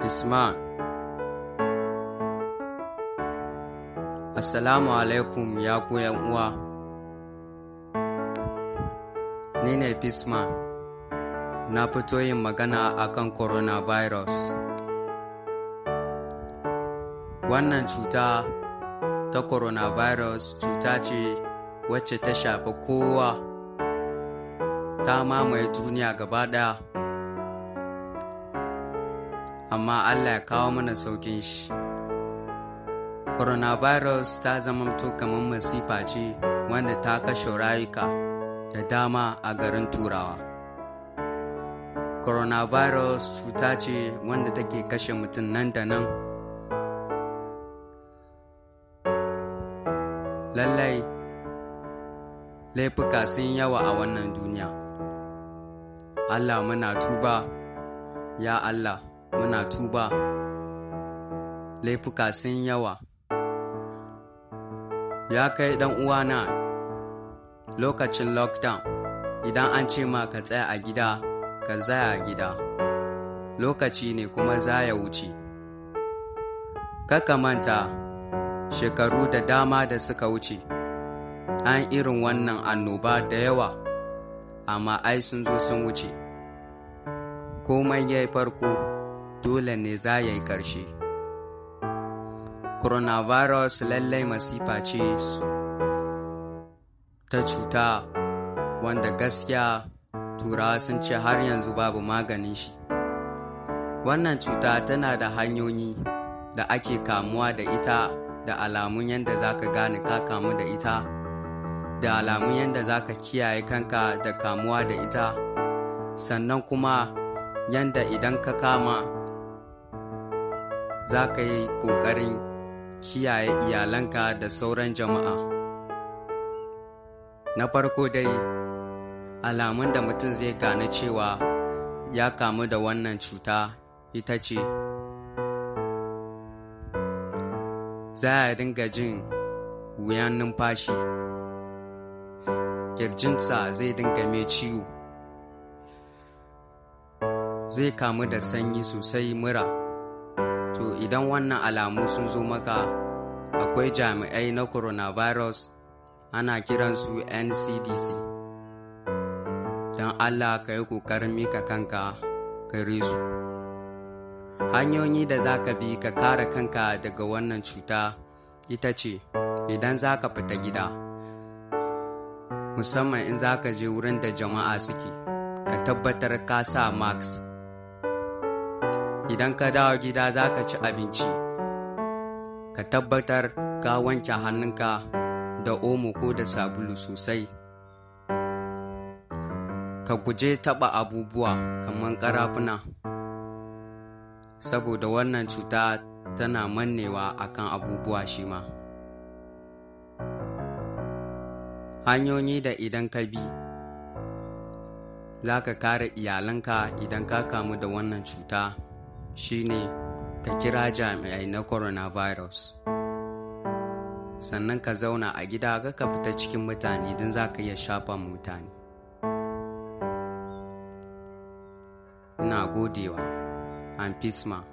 Isma Assalamu alaikum ya ku uwa Ni ne Fisma na fito yin magana akan coronavirus Wannan cuta ta coronavirus cuta ce wacce ta shafi kowa ta mamaye duniya gaba ɗaya amma Allah ya kawo mana saukin shi. Coronavirus ta zama kamar masifa ce wanda ta kashe rayuka da dama a garin Turawa. Coronavirus cuta ce wanda take kashe mutum nan da nan. Lallai, laifuka sun yawa a wannan duniya. Allah muna tuba, ya Allah. muna tuba laifuka sun yawa ya kai dan uwana lokacin lockdown idan an ce ma ka tsaya a gida ka tsaya a gida lokaci ne kuma za ya wuce kaka manta shekaru da dama da suka wuce an irin wannan annoba da yawa amma ai sun zo sun wuce komai ya yi farko dole ne za ya yi ƙarshe. coronavirus lallai masifa ce ta cuta wanda gaskiya turawa sun ce har yanzu babu maganin shi wannan cuta tana da hanyoyi da ake kamuwa da ita da alamun yadda za ka gane ka kamu da ita da alamun yadda za ka kiyaye kanka da kamuwa da ita sannan kuma yadda idan ka kama za ka yi ƙoƙarin kiyaye iyalanka da sauran jama'a. Na farko dai, alamun da mutum zai gane cewa ya kamu da wannan cuta ita ce, za a dinga jin wuyan numfashi, ƙirjinsa zai dinga mai ciwo, zai kamu da sanyi sosai mura. To idan wannan alamu sun zo maka akwai jami'ai na coronavirus ana kiransu NCDC. Don Allah ka yi ƙoƙarin mika kanka gare su. Hanyoyi da za ka bi ka kare kanka daga wannan cuta ita ce idan za ka fita gida. Musamman in za ka je wurin da jama'a suke, ka tabbatar ka sa mask. idan ka dawo gida za ka ci abinci ka tabbatar ka wanke hannunka da omo ko da sabulu sosai ka guje taɓa abubuwa kamar ƙarafuna saboda wannan cuta tana mannewa akan abubuwa shi ma hanyoyi da idan ka bi za ka kare iyalanka idan ka kamu da wannan cuta shine ka kira jami'ai na coronavirus sannan ka zauna a gida ga ka fita cikin mutane don za ka iya shafa mutane ina godewa an fisma